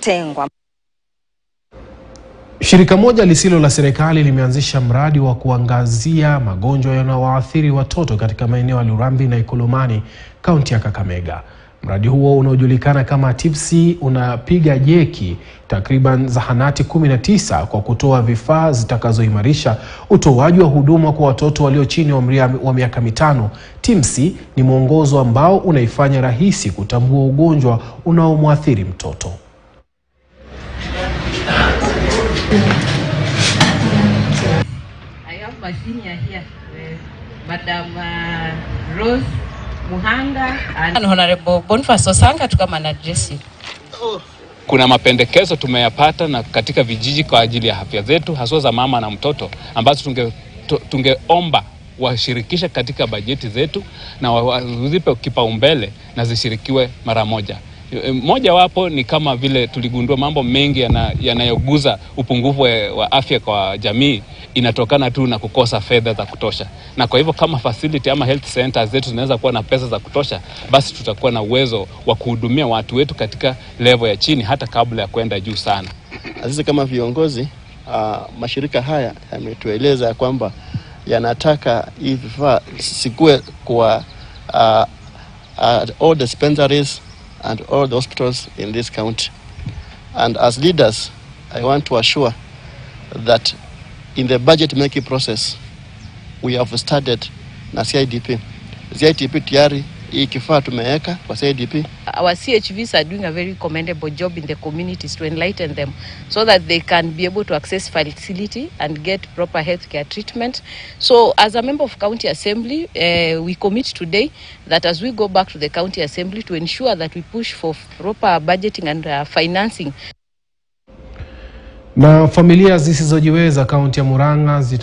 tengwa. Shirika moja lisilo la serikali limeanzisha mradi wa kuangazia magonjwa yanayowaathiri watoto katika maeneo ya Lurambi na Ikolomani, kaunti ya Kakamega. Mradi huo unaojulikana kama TIPSI unapiga jeki takriban zahanati 19 kwa kutoa vifaa zitakazoimarisha utoaji wa huduma kwa watoto walio chini ya umri wa miaka mitano. TIMSI ni mwongozo ambao unaifanya rahisi kutambua ugonjwa unaomwathiri mtoto. I have my senior here, uh, Madam uh, Rose Muhanga and Honorable Boniface Osanga to come and address you. Kuna mapendekezo tumeyapata na katika vijiji kwa ajili ya afya zetu haswa za mama na mtoto ambazo tunge, tu- tungeomba washirikishe katika bajeti zetu na wa- wazipe kipaumbele na zishirikiwe mara moja. E, Moja wapo ni kama vile tuligundua mambo mengi yana- yanayoguza upungufu wa wa afya kwa jamii inatokana tu na kukosa fedha za kutosha, na kwa hivyo kama facility ama health centers zetu zinaweza kuwa na pesa za kutosha, basi tutakuwa na uwezo wa kuhudumia watu wetu katika level ya chini hata kabla ya kwenda juu sana. Na sisi kama viongozi uh, mashirika haya yametueleza ya kwamba yanataka hii vifaa sikue kwa uh, uh, all dispensaries and all the hospitals in this county. And as leaders, I want to assure that in the budget making process we have started na CIDP. CIDP tayari hii kifaa tumeweka kwa CIDP Our CHVs are doing a very commendable job in the communities to enlighten them so that they can be able to access facility and get proper healthcare treatment. So as a member of county assembly, uh, we commit today that as we go back to the county assembly to ensure that we push for proper budgeting and uh, financing Na familia zisizojiweza kaunti ya Murang'a zita